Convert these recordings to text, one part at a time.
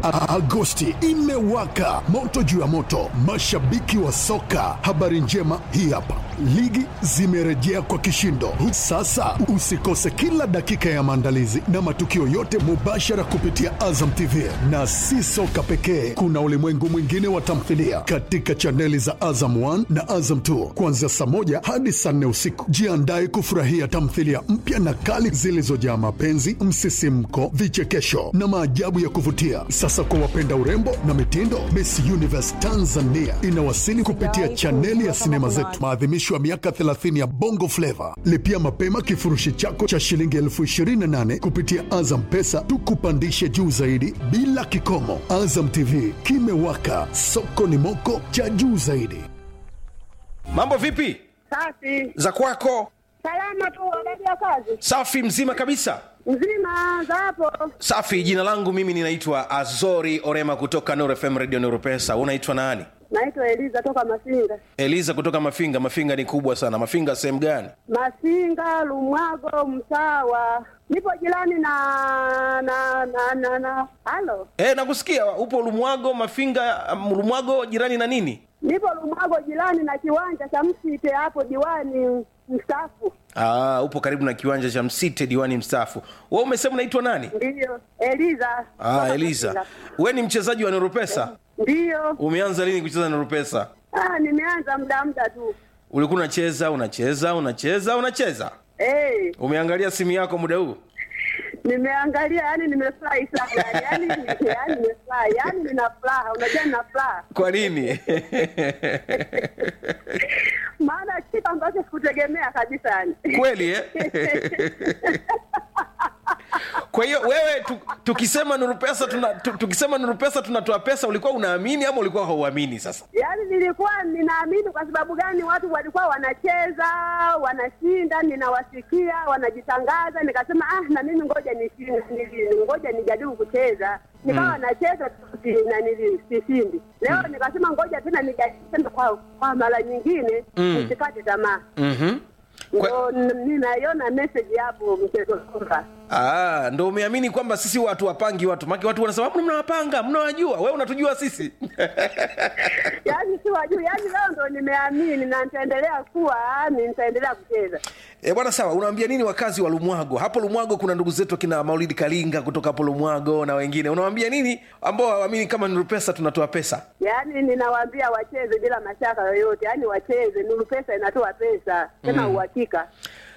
A- Agosti imewaka moto juu ya moto, mashabiki wa soka. Habari njema hii hapa, ligi zimerejea kwa kishindo. Sasa usikose kila dakika ya maandalizi na matukio yote mubashara kupitia Azam TV, na si soka pekee, kuna ulimwengu mwingine wa tamthilia katika chaneli za Azam 1 na Azam 2 kuanzia saa moja hadi saa nne usiku. Jiandae kufurahia tamthilia mpya na kali zilizojaa mapenzi, msisimko, vichekesho na maajabu ya kuvutia. Sasa kwa wapenda urembo na mitindo, Miss Universe Tanzania inawasili kupitia chaneli ya sinema zetu, maadhimisho ya miaka 30 ya Bongo Flava. Lipia mapema kifurushi chako cha shilingi elfu 28 kupitia Azam Pesa, tukupandishe juu zaidi bila kikomo. Azam TV kimewaka, soko ni moko cha juu zaidi. Mambo vipi Safi. za kwako? Salama tu, habari ya kazi? Safi, mzima kabisa. Mzima za hapo? Safi. Jina langu mimi ninaitwa Azori Orema kutoka Nuru FM Radio Nuru Pesa. Unaitwa nani? Naitwa Eliza toka Masinga. Eliza kutoka Mafinga. Mafinga ni kubwa sana. Mafinga sehemu gani? Masinga, Lumwago, Msawa. Nipo jirani na na na na na. Halo. E, nakusikia upo Lumwago. Mafinga, um, Lumwago jirani na nini? Nipo Lumwago jirani na kiwanja cha Msite hapo diwani mstaafu. Aa, upo karibu na kiwanja cha Msite, diwani mstaafu. Wewe umesema unaitwa nani? Ndiyo. Eliza. Ah, Toka Eliza. Masinga. Wewe ni mchezaji wa Nuru Pesa? Ndiyo. Umeanza lini kucheza Nuru Pesa? Ah, nimeanza muda muda tu. Ulikuwa unacheza, unacheza, unacheza, unacheza. Eh, Umeangalia simu yako muda huu? nimeangalia yani nimefurahi sana. Yani yani nimefurahi. Yani nina furaha. Unajua nina furaha. Kwa nini? maana kitu ambacho sikutegemea kabisa yani. Kweli eh? Kwa hiyo wewe tu, tukisema Nuru Pesa tuna, tu, tukisema Nuru Pesa tunatoa pesa, ulikuwa unaamini ama ulikuwa hauamini? Sasa Yaani nilikuwa ninaamini. Kwa sababu gani? Watu walikuwa wanacheza wanashinda, ninawasikia wanajitangaza, nikasema ah, na mimi ngoja nishinde, nili- ngoja nijaribu kucheza. Nikawa nacheza si- na nili- sishindi. Leo nikasema ngoja tena nijaribu tena kwa, kwa mara nyingine nisikate tamaa. mm-hmm. Kwa- Ndo n- ninaiona message hapo mchezo kwamba Ah, ndo umeamini kwamba sisi watu wapangi watu maki watu wanasema "Mbona mnawapanga mnawajua wewe unatujua sisi yaani si wajuu, yaani leo ndo nimeamini na nitaendelea kuwa ni nitaendelea kucheza. E, bwana sawa, unawaambia nini wakazi wa Lumwago? Hapo Lumwago kuna ndugu zetu kina Maulidi Kalinga kutoka hapo Lumwago na wengine. Unawaambia nini ambao hawaamini kama Nuru Pesa tunatoa pesa? Yaani ninawaambia wacheze bila mashaka yoyote, yaani wacheze. Nuru Pesa inatoa pesa tena uhakika.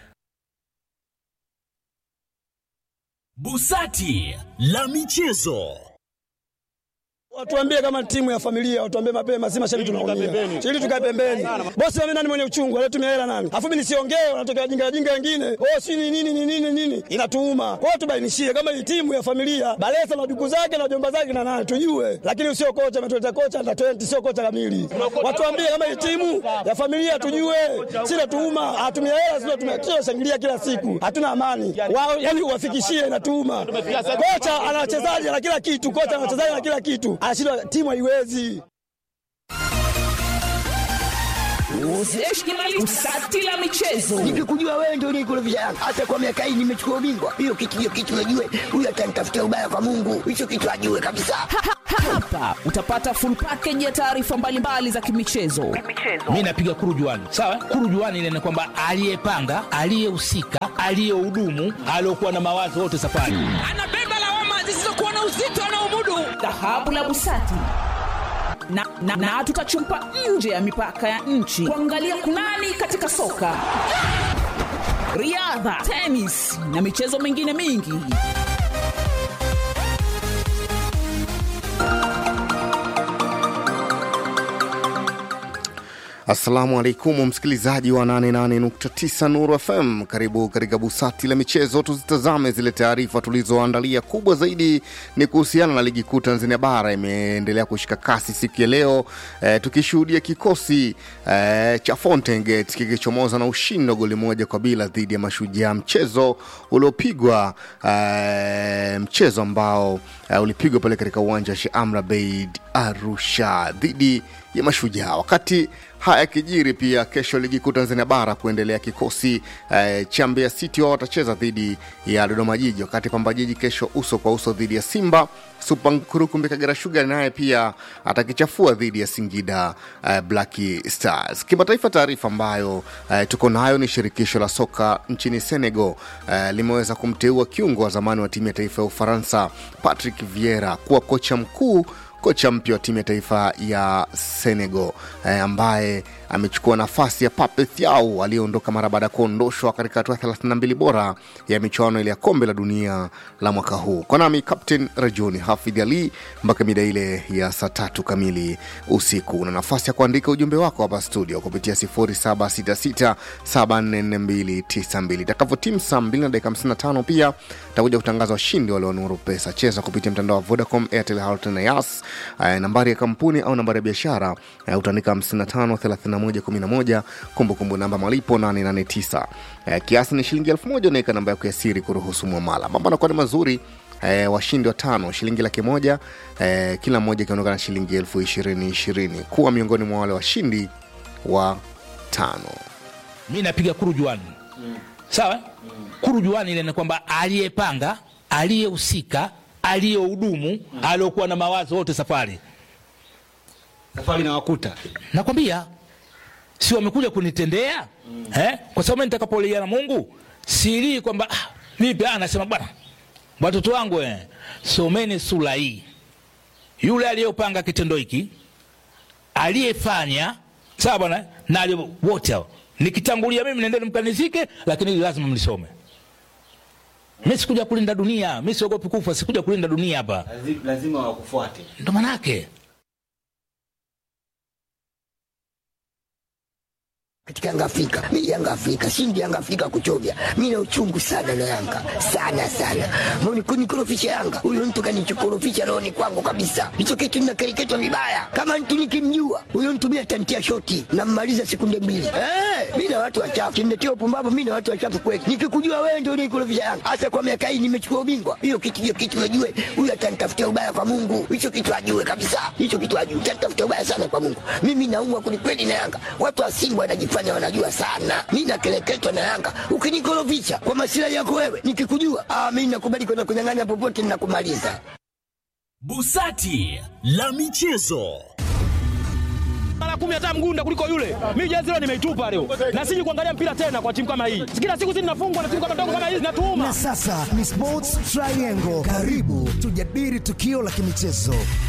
Busati la michezo. Watuambie kama timu ya familia, watuambie mapema, si mashabiki tunaumia. Ili tukae pembeni. Bosi wame nani mwenye uchungu, alitumia hela nani? Afu mimi nisiongee, wanatokea jinga jinga wengine. Oh, si ni nini ni nini nini? Inatuuma. Kwa hiyo tubainishie kama hii timu ya familia, Balesa na duku zake na jomba zake na nani tujue. Lakini sio kocha ametuleta kocha na 20 sio kocha kamili. Watuambie kama hii timu ya familia tujue. Si natuuma, hatumia hela sio tumia shangilia kila siku. Hatuna amani. Wao yani uwafikishie inatuuma. Kocha ana wachezaji na kila kitu, kocha ana wachezaji na kila kitu. Anashindwa timu haiwezi. Busati la michezo. Nikikujua wewe ndio unikurudisha Yanga. Hata kwa miaka hii nimechukua ubingwa. Hiyo kitu hiyo kitu najue. Huyu atanitafutia ubaya kwa Mungu. Hicho kitu ajue kabisa. Hapa utapata full package ya taarifa mbalimbali za kimichezo. mi napiga kurujuani sawa kurujuani ile ni kwamba aliyepanga aliyehusika aliyehudumu aliokuwa na mawazo wote safari Anabeba lawama zisizokuwa na uzito anaomudu. Dhahabu la Busati. Na, na, na tutachumpa nje ya mipaka ya nchi kuangalia kunani katika soka, riadha, tenis na michezo mingine mingi. Assalamu alaikum msikilizaji wa 88.9 Nuru FM, karibu katika busati la michezo. Tuzitazame zile taarifa tulizoandalia. Kubwa zaidi ni kuhusiana na ligi kuu Tanzania bara imeendelea kushika kasi siku ya leo eh, tukishuhudia kikosi eh, cha Fountain Gate kikichomoza na ushindi wa goli moja kwa bila dhidi ya Mashujaa, mchezo uliopigwa eh, mchezo ambao eh, ulipigwa pale katika uwanja wa Sheikh Amri Abeid Arusha dhidi ya Mashujaa. Wakati haya yakijiri, pia kesho ligi kuu Tanzania bara kuendelea, kikosi eh, cha Mbeya City wao watacheza dhidi ya Dodoma Jiji, wakati Pamba Jiji kesho uso kwa uso dhidi ya Simba. Super Nkurukumbi Kagera Sugar naye pia atakichafua dhidi ya Singida eh, Black Stars. Kimataifa, taarifa ambayo eh, tuko nayo ni shirikisho la soka nchini Senegal eh, limeweza kumteua kiungo wa zamani wa timu ya taifa ya Ufaransa Patrick Vieira kuwa kocha mkuu kocha mpya wa timu ya taifa ya Senegal eh, ambaye amechukua nafasi ya Pape Thiaw aliyeondoka mara baada ya kuondoshwa katika hatua 32 bora ya michuano ile ya kombe la dunia la mwaka huu. Kwa nami Captain Rajuni Hafidh Ali mpaka mida ile ya saa tatu kamili usiku. Una nafasi ya kuandika ujumbe wako hapa studio kupitia 0766744292 itakavyotimu saa 2 na dakika 55 pia takuja kutangaza washindi walionuru pesa. Cheza kupitia mtandao wa Vodacom, Airtel, Halotel na Yas. Eh, nambari ya kampuni au nambari ya biashara eh, utaandika 553111 kumbukumbu namba malipo 889 eh, kiasi ni shilingi elfu moja unaweka namba yako ya siri kuruhusu mwamala mambo anakuwa ni mazuri eh, washindi watano shilingi laki moja eh, kila mmoja ikiondoka na shilingi elfu ishirini ishirini kuwa miongoni mwa wale washindi wa tano mi napiga kurujuani sawa kurujuani ile ni kwamba aliyepanga aliyehusika aliyehudumu aliokuwa na mawazo wote safari safari na wakuta nakwambia si wamekuja kunitendea eh? kwa sababu mimi nitakapolia na mungu silii kwamba ah, vipi ah, nasema bwana watoto wangu eh, someni sura hii yule aliyopanga kitendo hiki aliyefanya sawa bwana na aliye- wote hao nikitangulia mimi nendeni mkanizike lakini hili lazima mlisome mi sikuja kulinda dunia mi siogopi kufa sikuja kulinda dunia hapa lazima wakufuate ndo manake katika Yanga Afrika. Mimi Yanga Afrika, shindi Yanga Afrika kuchovya. Mimi na uchungu sana na Yanga. Sana sana. Mbona kunikorofisha Yanga? Huyo mtu kanichokorofisha rohoni kwangu kabisa. Hicho kitu ninakereketwa vibaya. Kama mtu nikimjua, huyo mtu mimi atantia shoti na mmaliza sekunde mbili. Eh, mimi na watu wachafu. Kiniletea upumbavu mimi na watu wachafu kweli. Nikikujua wewe ndio unikorofisha Yanga. Hasa kwa miaka hii nimechukua ubingwa. Hiyo kitu hiyo kitu najue. Huyo atanitafutia ubaya kwa Mungu. Hicho kitu ajue kabisa. Hicho kitu ajue. Atanitafutia ubaya sana kwa Mungu. Mimi naumwa kwelikweli na Yanga. Watu wa Simba wanajifanya wanajua sana. Mimi nakeleketwa na Yanga. Ukinikorofisha kwa masilahi yako wewe, nikikujua, ah, mimi nakubali kwenda kunyang'anya popote ninakumaliza. Busati la michezo. mara kumi hata mgunda kuliko yule. Mimi jezi leo nimeitupa leo, na siji kuangalia mpira tena kwa timu kama hii. Kila siku sisi tunafungwa na timu kama ndogo kama hizi, natuuma Na sasa ni Sports Triangle. Karibu tujadili tukio la kimichezo